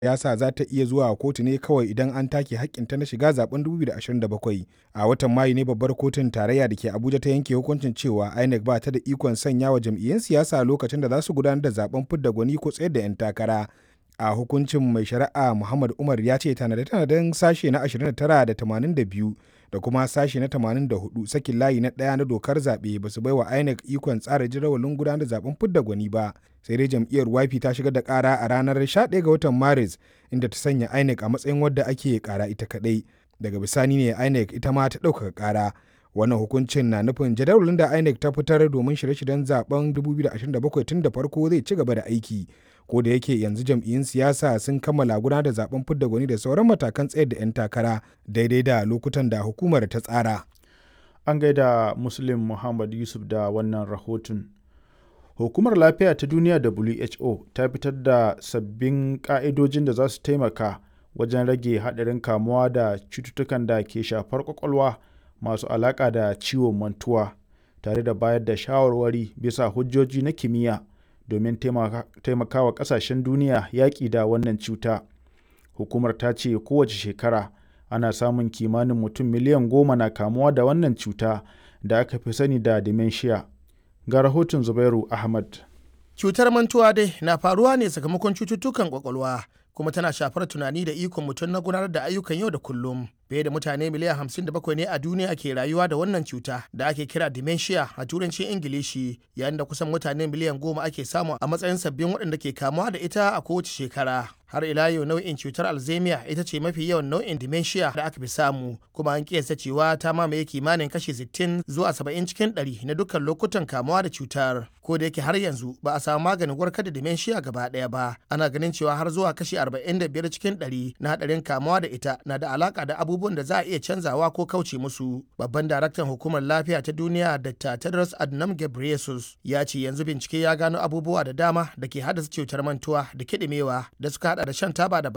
siyasa za ta iya zuwa kotu ne kawai idan an take hakkinta na shiga zaben 2027 a watan mayu ne babbar kotun tarayya da ke abuja ta yanke hukuncin cewa inec ba ta da ikon sanya wa jam'iyyun siyasa lokacin da za su gudanar da zaben fidda gwani ko tsayar da 'yan takara a hukuncin mai shari'a muhammad umar ya ce tanade-tanaden sashe na 29 da 82 da kuma sashe na 84 sakin layi na ɗaya na dokar zaɓe ba su bai wa inec ikon tsara jadawalin gudanar da zaben fidda gwani ba sai dai jam'iyyar YP ta shigar da ƙara a ranar 11 ga watan maris inda ta sanya inec a matsayin wadda ake ƙara ita kaɗai daga bisani ne inec ita ma ta ɗaukaka ƙara wannan hukuncin na nufin jadawalin da inec ta fitar domin shirye-shiryen zaben 2027 tun da farko zai ci gaba da aiki ko da yake yanzu jam'iyyun siyasa sun kammala gudanar da zaben fidda gwani da sauran matakan tsayar da 'yan takara daidai da lokutan da hukumar ta tsara an gaida muslim muhammad yusuf da wannan rahoton hukumar lafiya ta duniya who ta fitar da sabbin ka'idojin da za su taimaka wajen rage haɗarin kamuwa da cututtukan da ke shafar kwakwalwa masu alaƙa da ciwon mantuwa tare da bayar da shawarwari bisa hujjoji na kimiyya domin taimakawa ƙasashen duniya yaƙi da wannan cuta hukumar ta ce kowace shekara ana samun kimanin mutum miliyan goma na kamuwa da wannan cuta da aka fi sani da dementia ga rahoton zubairu ahmad cutar mantuwa dai na faruwa ne sakamakon cututtukan kwakwalwa kuma tana shafar tunani da ikon mutum na gudanar da ayyukan yau da kullum fiye da mutane miliyan 57 ne a duniya ke rayuwa da wannan cuta da ake kira dementia a turancin ingilishi yayin da kusan mutane miliyan goma ake samu a matsayin sabbin waɗanda ke kamuwa da ita a kowace shekara har ila yau nau'in cutar alzheimer ita ce mafi yawan nau'in dementia da aka fi samu kuma an kiyasta cewa ta mamaye kimanin kashi 60 zuwa 70 cikin 100 na dukkan lokutan kamuwa da cutar ko da yake har yanzu ba a samu maganin warkar da dementia gaba ɗaya ba ana ganin cewa har zuwa kashi 45 cikin 100 na hadarin kamuwa da ita na da alaka da abubuwan da za a iya canzawa ko kauce musu babban daraktan hukumar lafiya ta duniya dr tedros adhanom ghebreyesus ya ce yanzu bincike ya gano abubuwa da dama da ke haddasa cutar mantuwa da kiɗimewa da suka hada da shan taba da